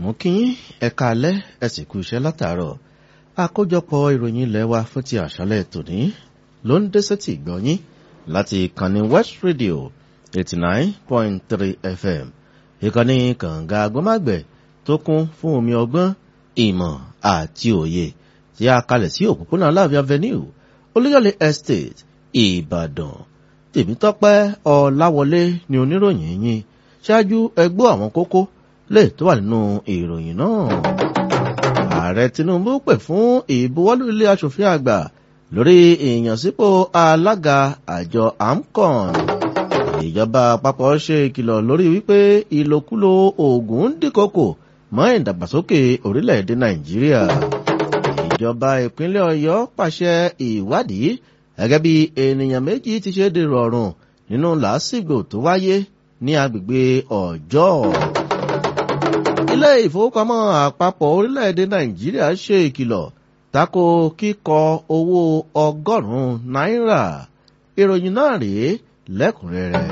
mú kí ẹ̀ka alẹ́ ẹ sì kú iṣẹ́ látàárọ̀ àkójọpọ̀ ìròyìn ilẹ̀ wa fún ti àṣálẹ̀ tòní ló ń dé sétí ìgbọ́yín láti ìkànnì west radio eighty nine point three fm ìkànnì kànga agbọ́mágbẹ̀ tó kún fún omi ọgbọ́n ìmọ̀ àti òye tí a kalẹ̀ sí òpópónà láàbí avenue olúyọ̀lé estate ìbàdàn tèmítọ́pẹ́ ọ̀làwọlé ni oníròyìn yín ṣáájú ẹgbọ́ àwọn kókó lè tó wà nínú ìròyìn náà. ààrẹ tinubu pè fún ìbuwọ́lù ilé asòfin àgbà lórí ìyànsípò alága àjọ amcon. ìjọba àpapọ̀ ṣe ìkìlọ̀ lórí wípé ìlòkulò oògùn ń dínkòkò mọ́ ìdàgbàsókè orílẹ̀-èdè nàìjíríà. ìjọba ìpínlẹ̀ ọ̀yọ́ pàṣẹ ìwádìí gẹ́gẹ́ bí ènìyàn méjì ti ṣe dèrò ọ̀run nínú làásìgbò tó wáyé ní agbègbè ọjọ́. ilé ìfowópamọ́ àpapọ̀ orílẹ̀-èdè nàìjíríà ṣe ìkìlọ̀ tako kíkọ owó ọgọ́rùn-ún náírà ìròyìn náà rèé lẹ́kùnrẹ́rẹ́.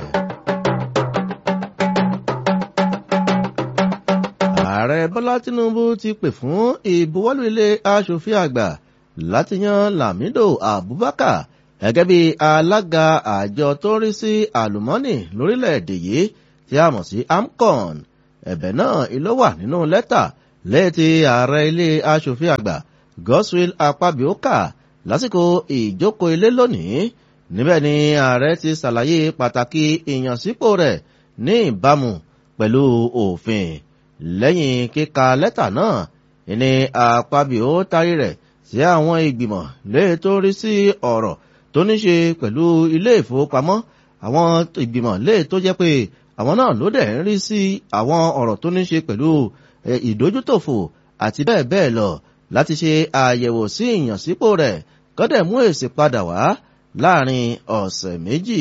ààrẹ bọ́lá tinubu ti pè fún ìbuwọ́lù ilé asòfin àgbà láti yan lamido abubakar gẹ́gẹ́ bí alága àjọ tó ń rí sí àlùmọ́nì lórílẹ̀‐èdè yìí tí a mọ̀ sí amcon ẹ̀bẹ̀ náà ló wà nínú lẹ́tà léètì ààrẹ ilé asòfin àgbà goswill apabioka lásìkò ìjókòó ilé lónìí níbẹ̀ ni ààrẹ ti ṣàlàyé pàtàkì ìyànsípò rẹ̀ ní ìbámu pẹ̀lú òfin lẹ́yìn kíka lẹ́tà náà ìní apabio tarí rẹ̀ sí àwọn ìgbìmọ̀ léè tó rí sí ọ̀rọ̀ tó ní ṣe pẹ̀lú ilé ìfowópamọ́ àwọn ìgbìmọ̀ léè tó jẹ́ pé àwọn náà ló dẹ̀ ń rí sí àwọn ọ̀rọ̀ tó ní ṣe pẹ̀lú ìdójútòfò àti bẹ́ẹ̀ bẹ́ẹ̀ lọ láti ṣe àyẹ̀wò sí ìyànsípò rẹ̀ kọ́dẹ̀ mú èsì padà wá láàrin ọ̀sẹ̀ méjì.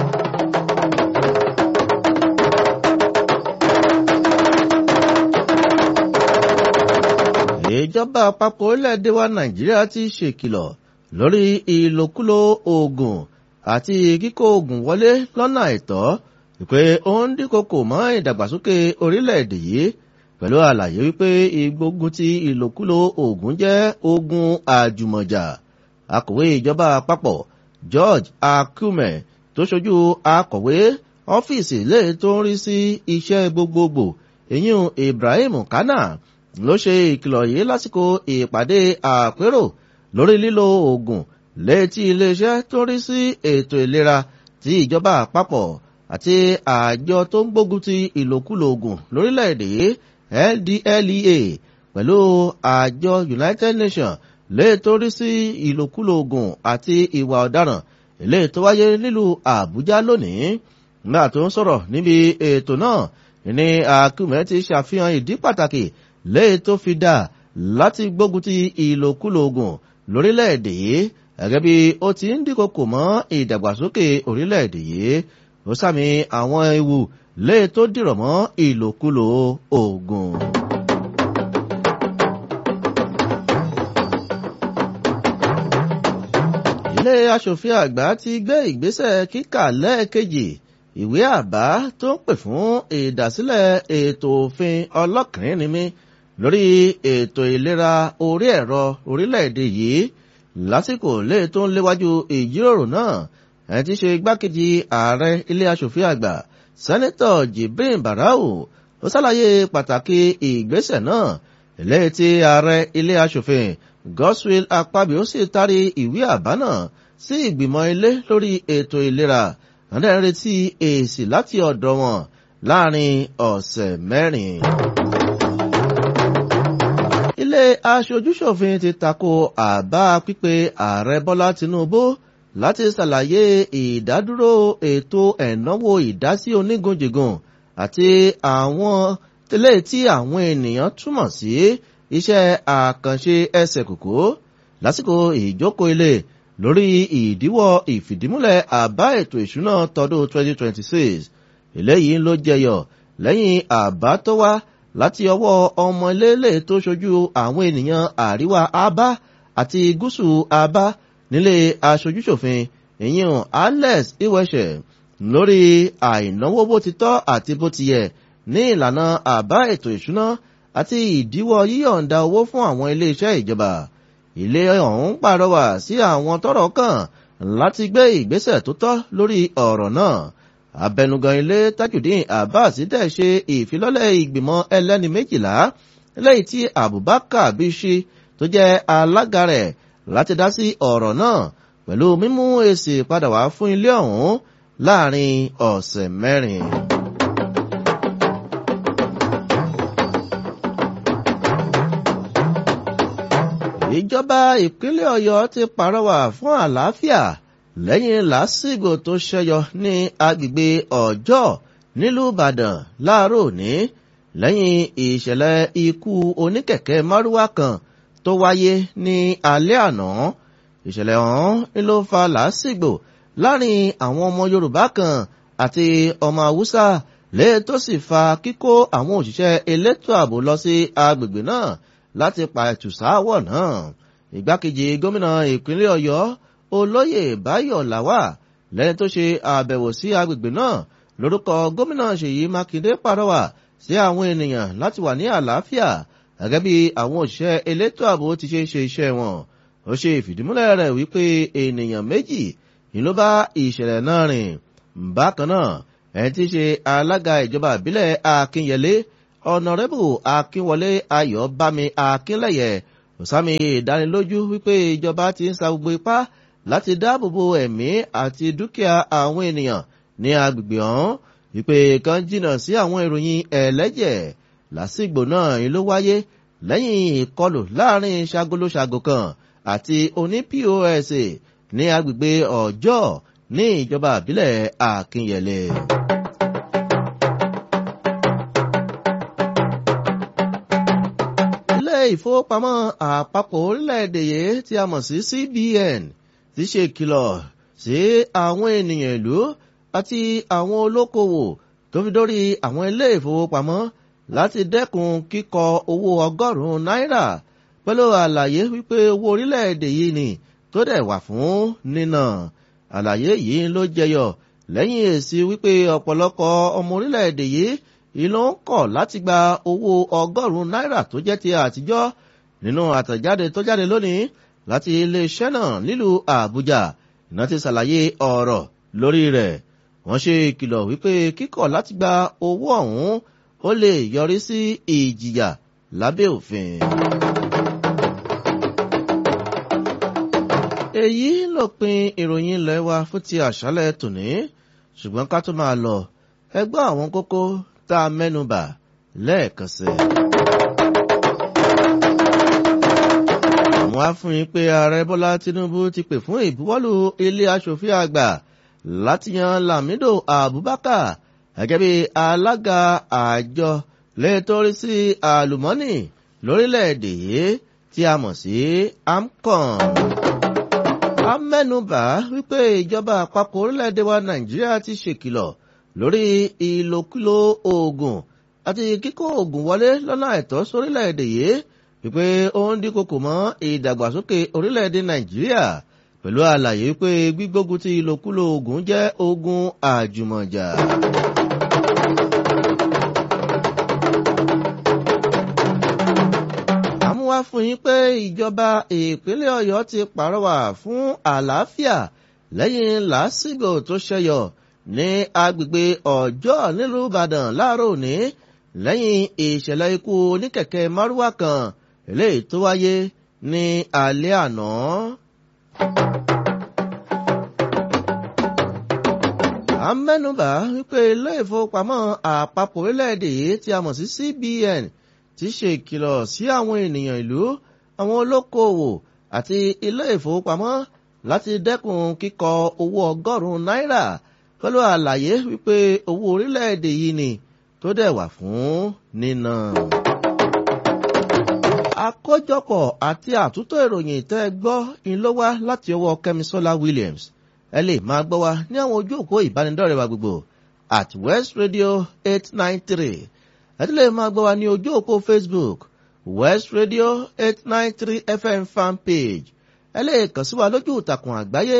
ìjọba àpapọ̀ orílẹ̀-èdè wa nàìjíríà ti ṣèkìlọ̀ lórí ìlòkulò oògùn àti kíkó oògùn wọlé lọ́nà àìtọ́ wípé ó ń dínkòkò mọ́ ìdàgbàsókè orílẹ̀-èdè yìí pẹ̀lú àlàyé wípé ìgbógun ti ìlòkulò oògùn jẹ́ ogun àjùmọ̀jà akọ̀wé ìjọba àpapọ̀ george akume tó ṣojú akọ̀wé ọ́fíìsì lè tó ń rí sí iṣẹ́ gbogbogbò èyún ibrahim kana ló ṣe ìkìlọ̀ yìí lásìkò ìpàdé àpérò lórí lílo oògùn létí iléeṣẹ́ tó rí sí ètò ìlera ti ìjọba àpapọ̀ àti àjọ tó ń gbógun ti ìlòkulò oògùn lórílẹ̀‐èdè ldlea pẹ̀lú àjọ united nations lè tó rí sí ìlòkulò oògùn àti ìwà ọ̀daràn ilé tó wáyé nílùú àbújá lónìí nígbà tó ń sọ̀rọ̀ níbi ètò náà ní akúmẹ̀ ti ṣàfihàn ìdí pàtàkì lè tó fi dà láti gbógun ti ìlòkulò oògùn lórílẹ̀‐èdè yìí gẹ́gẹ́ bí ó ti ń dínkòkò mọ́ ìdàgbàsókè orílẹ̀‐èdè yìí ó sàmì àwọn ewu lè tó dìrọ̀ mọ́ ìlòkulò oògùn. ilé asòfin àgbà ti gbé ìgbésẹ̀ kíkà lẹ́ẹ̀kejì ìwé àbá tó ń pè fún ìdásílẹ̀ ètò òfin ọlọ́kìnrin lórí ètò ìlera orí ẹ̀rọ orílẹ̀-èdè yìí lásìkò lè tó ń léwájú ìjíròrò náà ẹ̀ ti ṣe igbákejì ààrẹ ilé asòfin àgbà sẹ́nẹ́tọ̀ jibrin barau ó ṣàlàyé pàtàkì ìgbésẹ̀ náà ilé tí ààrẹ ilé asòfin goswill apabio sì tarí ìwé àbá náà sí ìgbìmọ̀ ilé lórí ètò ìlera wọ́n dẹ̀ ń retí èsì láti ọ̀dọ̀ wọn láàrin ọ̀sẹ̀ mẹ́rin ilé aṣojúṣòfin ti tako àbá pípé ààrẹ bọ́lá tinubu láti ṣàlàyé ìdádúró ètò ẹ̀náwó ìdásí onígunjìgùn àti àwọn tẹ́lẹ̀ tí àwọn ènìyàn túmọ̀ sí iṣẹ́ àkànṣe ẹsẹ̀ kòkó lásìkò ìjókòó ilé lórí ìdíwọ́ ìfìdímúlẹ̀ àbá ètò ìṣúná tọdún 2026 eléyìí ló jẹyọ lẹ́yìn àbá tó wá láti ọwọ́ ọmọ ilé tó ṣojú àwọn ènìyàn àríwá abá àti gúúsù abá nílé aṣojúṣòfin ìyẹn alex iwẹsẹ lórí àìnáwó bó ti tọ́ àti bó ti yẹ ní ìlànà àbá ètò ìṣúná àti ìdíwọ́ yíyọ̀ǹda owó fún àwọn iléeṣẹ́ ìjọba ilé ọ̀hún pàrọwà sí àwọn tọ́rọ̀ kàn láti gbé ìgbésẹ̀ tó tọ́ lórí ọ̀rọ̀ náà abẹnugan ilé tajudeen abbas dẹ̀ ṣe ìfilọ́lẹ̀ ìgbìmọ̀ ẹlẹ́ni méjìlá lẹ́yìn tí abubakar bishi tó jẹ́ alága rẹ̀ láti dá sí ọ̀rọ̀ náà pẹ̀lú mímú èsì padà wá fún ilé ọ̀hún láàrin ọ̀sẹ̀ mẹ́rin. ìjọba ìpínlẹ̀ ọ̀yọ́ ti pàrọwà fún àlàáfíà lẹ́yìn làásìgbò tó ṣẹyọ ní agbègbè ọjọ́ nílùú ìbàdàn láàárọ̀ òní lẹ́yìn ìṣẹ̀lẹ̀ ikú oníkẹ̀kẹ́ márúwá kan tó wáyé ní alẹ́ àná ìṣẹ̀lẹ̀ ọ̀hún ló fa làásìgbò láàrin àwọn ọmọ yorùbá kan àti ọmọ haúsá lẹ́yìn tó sì fa kíkó àwọn òṣìṣẹ́ elétò ààbò lọ sí agbègbè náà láti pa ẹ̀tùsáwọ̀ náà ìgbákejì gómìnà ìpínlẹ̀ ọ̀yọ́ olóyè báyọ̀ làwà lẹ́ni tó ṣe àbẹ̀wò sí agbègbè náà lórúkọ gómìnà ṣèyí mákindé pàrọwà sí àwọn ènìyàn láti wà ní àlàáfíà gẹ́gẹ́ bí àwọn òṣìṣẹ́ elétò ààbò ti ṣe ń ṣe iṣẹ́ wọn ó ṣe ìfìdímúlẹ̀ rẹ̀ wípé ènìyàn méjì ni ló bá ìṣẹ̀lẹ̀ náà rìn bákan náà ẹni tí í ṣe alága ìjọba ìbílẹ̀ akínyẹlé ọ̀nàrẹ́bù akínwọlé ayọ̀bámi akínlẹ̀yẹ òsámi ìdánilójú wípé ìjọba ti ń sa gbogbo ipá láti dáàbòbo ẹ̀mí àti dúkìá àwọn ènìyàn ní agbègbè ọ̀hún wípé kan jìnnà sí àwọn ìròyìn ẹlẹ́jẹ̀ lásìgbò náà ló wáyé lẹ́yìn ìkọlù láàrin ṣagolóṣago kan àti oní pos ní agbègbè ọjọ́ ní ìjọba àbílẹ̀ akínyẹlé. ilé ìfowópamọ́ àpapọ̀ orílẹ̀-èdè yìí tí a mọ̀ sí cbn ti ṣe ìkìlọ̀ sí àwọn ènìyàn ìlú àti àwọn olókoòwò tó fi dórí àwọn ilé ìfowópamọ́ láti dẹ́kun kíkọ owó ọgọ́rùn-ún náírà pẹ̀lú àlàyé wípé owó orílẹ̀-èdè yìí ni tó dẹ̀ wà fún nínà àlàyé yìí ló jẹyọ lẹ́yìn èsì wípé ọ̀pọ̀lọpọ̀ ọmọ orílẹ̀-èdè yìí ìlú ń kọ̀ láti gba owó ọgọ́rùn-ún náírà tó jẹ́ ti àtijọ́ nínú àtẹ̀jáde tó jáde lónìí láti iléeṣẹ́ náà nílùú àbújá iná ti ṣàlàyé ọ̀rọ̀ lórí rẹ̀ wọ́n ṣe ìkìlọ̀ wípé kíkọ̀ láti gba owó ọ̀hún ó lè yọrí sí ìjìyà lábẹ́ òfin. èyí lópin ìròyìn ilẹ̀ wa fún ti àṣálẹ̀ tòní ṣùgbọ́n ká tó máa lọ ẹgbẹ́ àwọn kókó tá a mẹ́nubà lẹ́ẹ̀kan sí. àwọn afúnyin pé ààrẹ bọ́lá tinubu ti pè fún ìbuwọ́lù ilé aṣòfin àgbà láti yan lamido abubakar gẹ́gẹ́ bí alága àjọ lẹ́tọ́rí sí àlùmọ́nì lórílẹ̀‐èdè yìí tí a mọ̀ sí amcon. a mẹ́nubà wípé ìjọba àpapọ̀ orílẹ̀‐èdè wa nàìjíríà ti ṣèkìlọ̀ lórí ìlòkulò oògùn àti kíkó oògùn wọlé lọ́nà àìtọ́ sórílẹ̀‐èdè yìí wípé ó ń dínkòkò mọ́ ìdàgbàsókè orílẹ̀‐èdè nàìjíríà pẹ̀lú àlàyé pé gbígbógun ti ìlòkulò oògùn jẹ́ ogun àjùmọ̀jà. àmúwá fún yín pé ìjọba ìpínlẹ̀ ọ̀yọ́ ti pàrọwà fún àlàáfíà lẹ́yìn làásìgbò tó ṣẹyọ ní agbègbè ọjọ́ nílùú ìbàdàn láàárọ̀ òní lẹ́yìn ìṣẹ̀lẹ̀ ikú oníkẹ̀kẹ́ márúwá kan eléyìí tó wáyé ní alẹ́ àná. à ń mẹ́nubà wípé ilé ìfowópamọ́ àpapọ̀ orílẹ̀-èdè yìí tí a mọ̀ sí cbn ti ṣe ìkìlọ̀ sí àwọn ènìyàn ìlú àwọn olókoòwò àti ilé ìfowópamọ́ láti dẹ́kun kíkọ owó ọgọ́rùn-ún náírà pẹ̀lú àlàyé wípé owó orílẹ̀-èdè yìí ni tó dẹ̀ wà fún nínà. àkójọpọ̀ àti àtúntò ìròyìn tẹ́ ẹ gbọ́ ń ló wá láti ọwọ́ kẹ́misọ́lá williams ẹ lè máa gbọ́ wa ní àwọn ojú òpó ìbánidọ́rẹ̀ wa gbogbo at west radio eight nine three ẹ tún lè máa gbọ́ wa ní ojú òpó facebook west radio eight nine three fm fan page ẹ lè kàn sí wa lójú ìtàkùn àgbáyé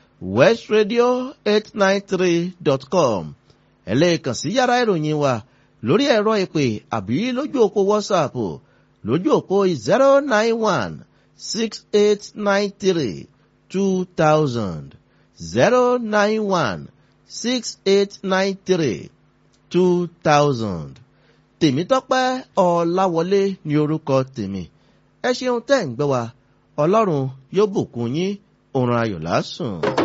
www.westradio893.com ẹ lè kàn sí yàrá ìròyìn wa lórí ẹ̀rọ ìpè àbí lójú òpó whatsapp lójú òpó zero nine one six eight nine three two thousand zero nine one six eight nine three two thousand tèmítọ́pẹ́ ọ̀làwọlé ní orúkọ tèmi ẹ ṣeun tẹ́ ń gbẹ́ wa ọlọ́run yóò bùkún yín òrùn ayọ̀ lásùn.